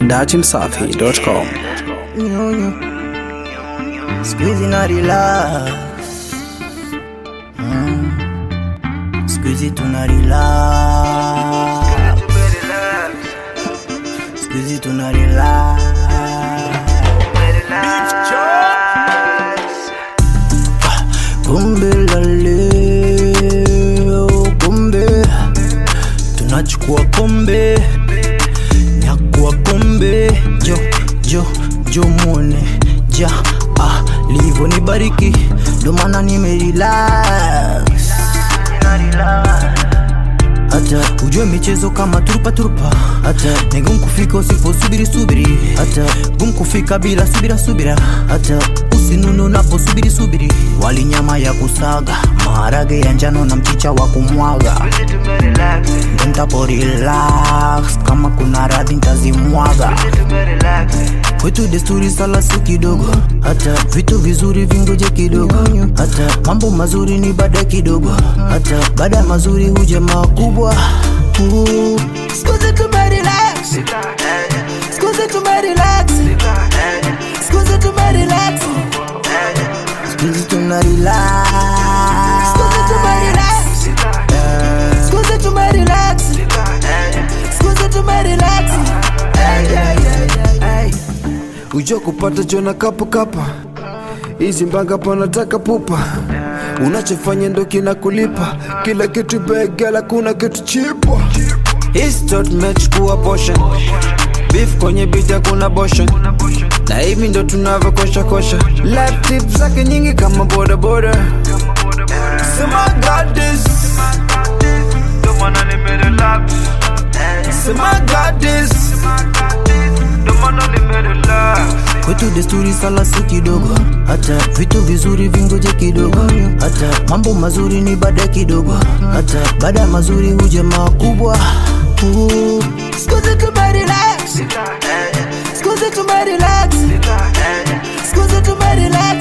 dachimsafi.com. Nyonyo. Siku hizi na relax. Mm. Siku hizi tuna relax. Siku hizi tuna relax. Kumbe la leo, kumbe tunachukua kombe nyakua kombe jo jo jo mwone ja ah, livo ni bariki ndo maana nimerelax hata ujue michezo kama turupa turupa hata ni gumu kufika usiposubiri subiri hata gumu kufika bila subira subira hata usinunu unaposubiri subiri wali nyama ya kusaga maharage ya njano na mchicha wa kumwaga ntapo relax kama kuna radhi ntazimwaga kwetu desturi sala si kidogo hata vitu vizuri vingoje kidogo hata mambo mazuri ni baada kidogo hata baada ya mazuri huja makubwa Uh, siku zetu tumerelax. Siku zetu tumerelax. Siku zetu tumerelax. Siku zetu tuna relax. Siku zetu tumerelax. Siku zetu tumerelax. Siku zetu tumerelax. Ay, Ujua kupata jona kapo kapa hizi mbanga panataka pupa unachofanya ndo kina kulipa kila kitu begela kuna kitu chipwa Histot mechukua portion beef kwenye bita kuna boshan na hivi ndo tunavyokosha kosha life tip zake nyingi kama boda boda sema God this Ndo maana nimerelax. sema God this Ndo maana nimerelax. kwetu desturi sala si kidogo hata vitu vizuri vingoje kidogo hata mambo mazuri ni baada kidogo hata baada ya mazuri huja makubwa Uh, siku zetu tumerelax. Siku zetu tumerelax. Siku zetu tumerelax.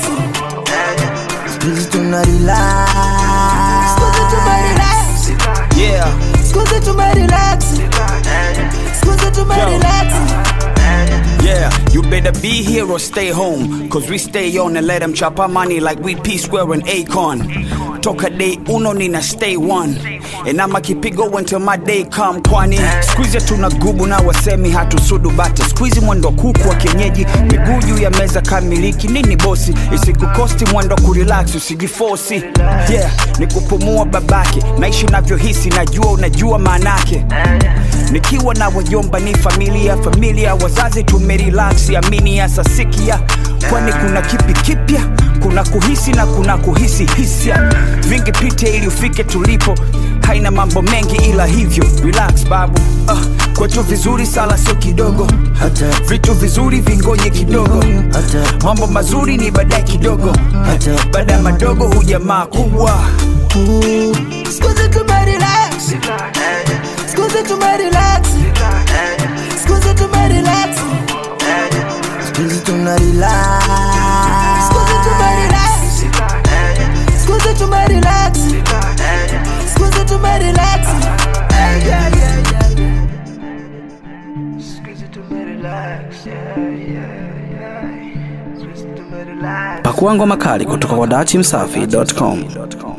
Siku zetu tuna relax. Siku zetu tumerelax. yeah Siku zetu tumerelax. Siku zetu tumerelax. Yeah, you better be here or stay home. Cause we stay on and let them chop our money like we P Square and Akon. Toka day uno nina stay one. And I'ma keep it going till my day come kwani Squeeze tuna gubu na wasemi hatusudu bata Squeeze mwendo kuku wa kienyeji Miguu juu ya meza kamiliki nini bosi Isikukosti mwendo kurelax usijifosi Yeah, ni kupumua babake Naishi unavyohisi najua unajua maanake Nikiwa na wajomba ni familia familia wazazi tumerelax amini ya sasikia kwani kuna kipi kipya kuna kuhisi na kuna kuhisi hisia vingi pite ili ufike tulipo haina mambo mengi ila hivyo relax babu uh, kwetu vizuri sala sio kidogo Hata vitu vizuri vingoje kidogo hata mambo mazuri ni baadaye kidogo hata baada ya madogo hujamaa kubwa Siku zetu tumerelax. Siku zetu tumerelax. Siku zetu tumerelax. Siku zetu tuna relax. Siku zetu tumerelax. Siku zetu tumerelax. Siku zetu tumerelax. Squeeze it to relax. Yeah, yeah, yeah. Squeeze it to relax. Pakua ngoma kali kutoka kwa dachimsafi.com.